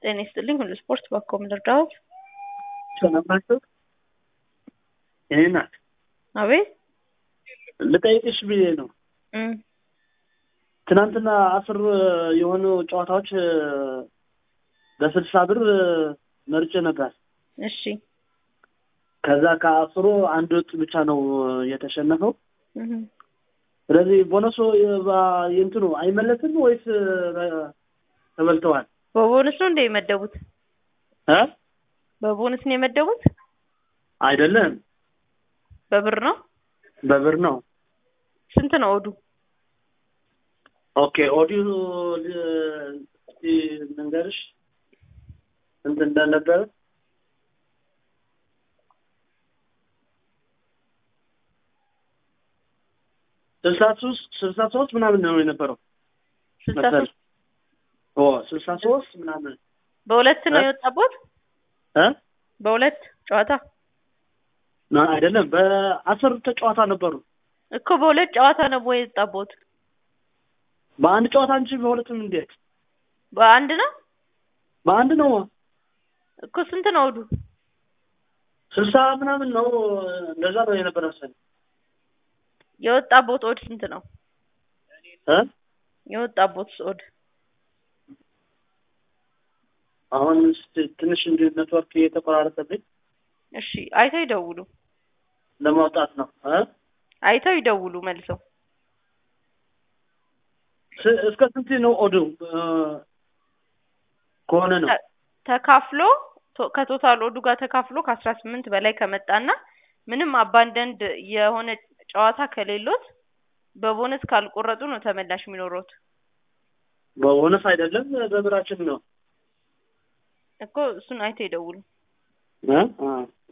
ጤና ይስጥልኝ ሁሉ ስፖርት በኮም ልርዳዎት? ሰላም ናቸው? የኔ ናት። አቤት ልጠይቅሽ ብዬ ነው። እም፣ ትናንትና አስር የሆኑ ጨዋታዎች በስልሳ ብር መርጬ ነበር። እሺ ከዛ ከአስሩ አንድ ወጥ ብቻ ነው የተሸነፈው። እም፣ ስለዚህ ቦነሱ የእንትኑ አይመለስም ወይስ ተበልተዋል? በቦነስ ነው እንደ የመደቡት? እ በቦነስ ነው የመደቡት? አይደለም በብር ነው? በብር ነው። ስንት ነው ኦዱ? ኦኬ ኦዲዮ ል- እስኪ ልንገርሽ ስንት እንደነበረ ስልሳ ሶስት ስልሳ ሶስት ምናምን ነው የነበረው ስልሳ መሰለኝ። ሶስት ኦ ስልሳ ሶስት ምናምን በሁለት ነው እ? የወጣቦት? እ በሁለት ጨዋታ ና- አይደለም በአስር ተጨዋታ ነበሩ። እኮ በሁለት ጨዋታ ነው ወይ የወጣቦት? በአንድ ጨዋታ እንጂ በሁለትም እንዴት? በአንድ ነው በአንድ ነው። እኮ ስንት ነው ኦዱ? ስልሳ ምናምን ነው እንደዛ ነው የነበረ መሰለኝ። የወጣቦት ኦድ ስንት ነው? እ የወጣቦት ኦድ አሁን ስ- ትንሽ እንዲ ኔትወርክ እየተቆራረጠብኝ እሺ አይተው ይደውሉ። ለማውጣት ነው እ አይተው ይደውሉ መልሰው። ስ- እስከ ስንት ነው ኦዱ እ ከሆነ ነው ተ- ተካፍሎ ቶ- ከቶታል ኦዱ ጋር ተካፍሎ ከአስራ ስምንት በላይ ከመጣና ምንም አባንደንድ የሆነ ጨዋታ ከሌሎት በቦነስ ካልቆረጡ ነው ተመላሽ የሚኖሩት በቦነስ አይደለም በብራችን ነው እኮ እሱን አይተው ይደውሉ። እ አ